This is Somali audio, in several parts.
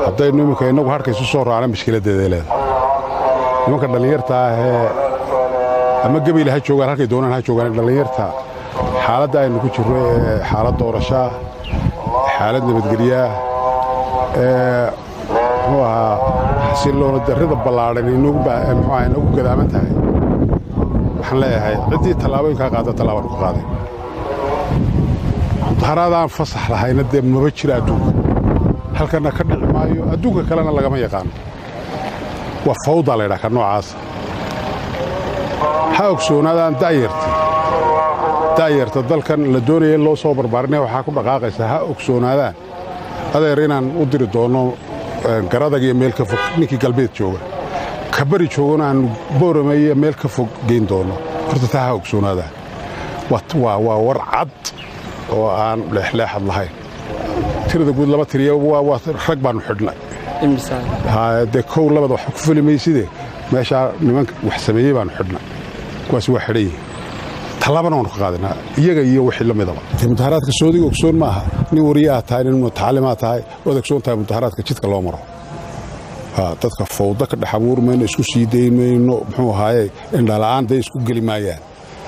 haddaynu iminka innagu harka isu soo raacna mashkiladdeeday leedahay nimanka dhallinyarta ahee ama gebayla ha joogaan halkay doonaan ha joogaan dhallinyarta xaaladda aynu ku jirro ee xaalad doorashaa xaalad nabadgelyaa ee muxuu ahaa xasilloona darrida ballaadhan inagu gadaaman tahay waxaan leeyahay ciddii tallaabooyinkaa qaada tallaabanu ka qaaday mudaharaadaan fasax lahayna dee maba jira adduunka halkanna ka dhici maayo adduunka kalena lagama yaqaano waa fawdaa laydhaha ka noocaasa ha ogsoonaadaan da'yarta da'yarta dalkan la doonaya in loo soo barbaarinaya waxaa ku dhaqaaqaysa ha ogsoonaadaan adeer inaan u diri doonno garadag iyo meel ka fog ninkii galbeed jooga ka bari joogana aan boorame iyo meel ka fog geyn doonno horta taa ha ogsoonaadaan waa war cad oo aan leexleexad lahayn tirada guud laba tiriya rag baannu xidhnay dee kow labada wax ku fuli mayside meeshaa nimanka wax sameeyey baannu xidhnay kuwaas waa xidhan yihin tallaabana waanu ka qaadanaa iyaga iyo wixii la midaba mudaharaadka soodiga ogsoon ma aha nin wariyaha tahay nin mutacalimaa tahay waad ogsoon tahay mudaharaadka jidka loo maro dadka fawda ka dhex abuur mayno isku sii dayn mayno muxuu ahaaye indhala'aan day isku geli maayaan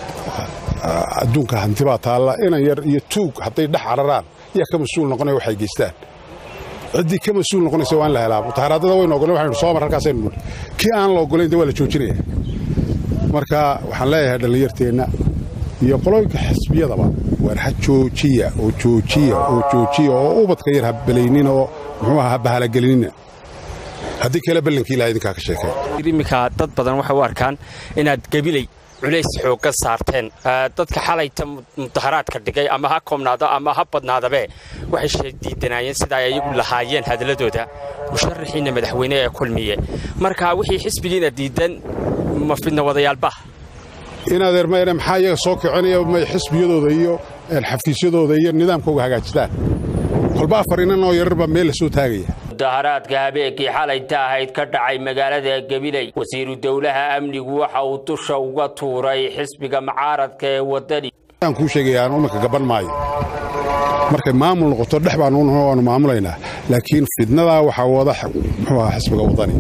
adduunka hanti baa taalla inan yar iyo tuug hadday dhex cararaan yaa ka mas-uul noqonaya waxay geystaan ciddii ka mas-uul noqonaysa waa in la helaa mutaharaadada waynu ogolen waxaynu soo mar halkaasaynu nuli kii aan la ogolayn de waa la joojinaya marka waxaan leeyahay dhallinyarteenna iyo qolooyinka xisbiyadaba waar ha joojiya oo joojiya oo joojiya oo ubadka yar ha balaynina oo muxuu aha ha bahalagelinina haddii kale ballankii ilaha idinkaa ka sheekay iminka dad badan waxay u arkaan inaad gebilay culays xoogga saarteen dadka xalayta mudaharaadka dhigay ama ha koobnaado ama ha badnaadabe waxay diidanaayeen sida ay iyagu lahaayeen hadalladooda musharaxiinna madaxweyne ee kulmiye marka wixii xisbigiina diidan ma fidna wadayaalba in adeer mayne maxaa iyaga soo kicinaya may xisbiyadooda iyo xafiisyadooda iyo nidaamkooga hagaajistaan kolba afar inan oo yararba meel la soo taagaya mudaharaadka habeenkii xalayta ahayd ka dhacay magaalada gabiley wasiiru dowlaha amnigu waxa uu dusha uga tuuray xisbiga mucaaradka ee wadani aan kuu sheegaya aan uminka gaban maayo markay maamul noqoto dhex baanu waanu maamulaynaa laakiin fidnadaa waxaa wada muxuu ahaa xisbiga wadani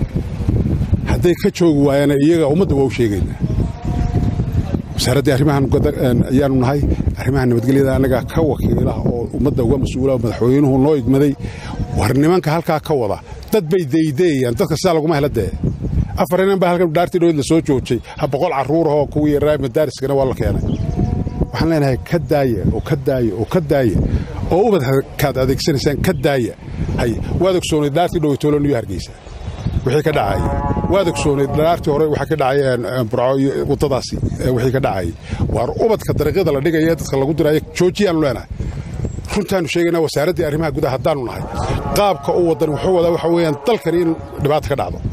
hadday ka joogi waayana iyaga ummadda waa u sheegaynaa wasaaraddii arrimahan ayaanu nahay arrimaha nabadgelyada annagaa ka wakiilaha oo ummadda uga mas-uula madaxweynuhu noo igmaday war nimanka halkaa ka wada dad bay daydeeyaan dadka sidaa laguma hela dee afar inan baa halkan dhaartii dhowed la soo joojay ha boqol carruurahoo kuwii yaraa madaariskana waa la keenay waxaan leenahay ka daaya oo ka daaya oo ka daaya oo ubadkaad adeegsanaysaan ka daaya hay waad ogsoonay dhaartii dhoweytoolo niyo hargeysa wixii ka dhacayay waad ogsoonay dhaartii hore waxaa ka dhacay burco iyo waddadaasi wixii ka dhacayay waar ubadka dariiqyada la dhigaya dadka lagu diraayo joojiyaanu leenahay runtaannu sheegaynaa wasaaraddii arrimaha gudaha haddaannu nahay qaabka u waddan wuxuu wadaa waxa weeyaan dalkani in dhibaata ka dhacdo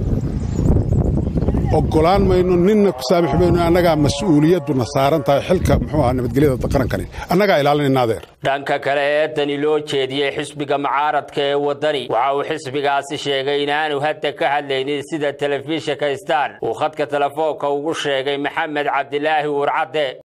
oggolaan mayno ninna ku saamix mayno annagaa mas-uuliyadduna saaran tahay xilka muxuu ahaa nabadgelyada qarankani annagaa ilaalinayna adeer dhanka kale eedani loo jeediyey xisbiga mucaaradka ee waddani waxa uu xisbigaasi sheegay inaanu hadda ka hadlaynin sida telefishinka star uu khadka telefoonka ugu sheegay maxamed cabdilaahi uurcadde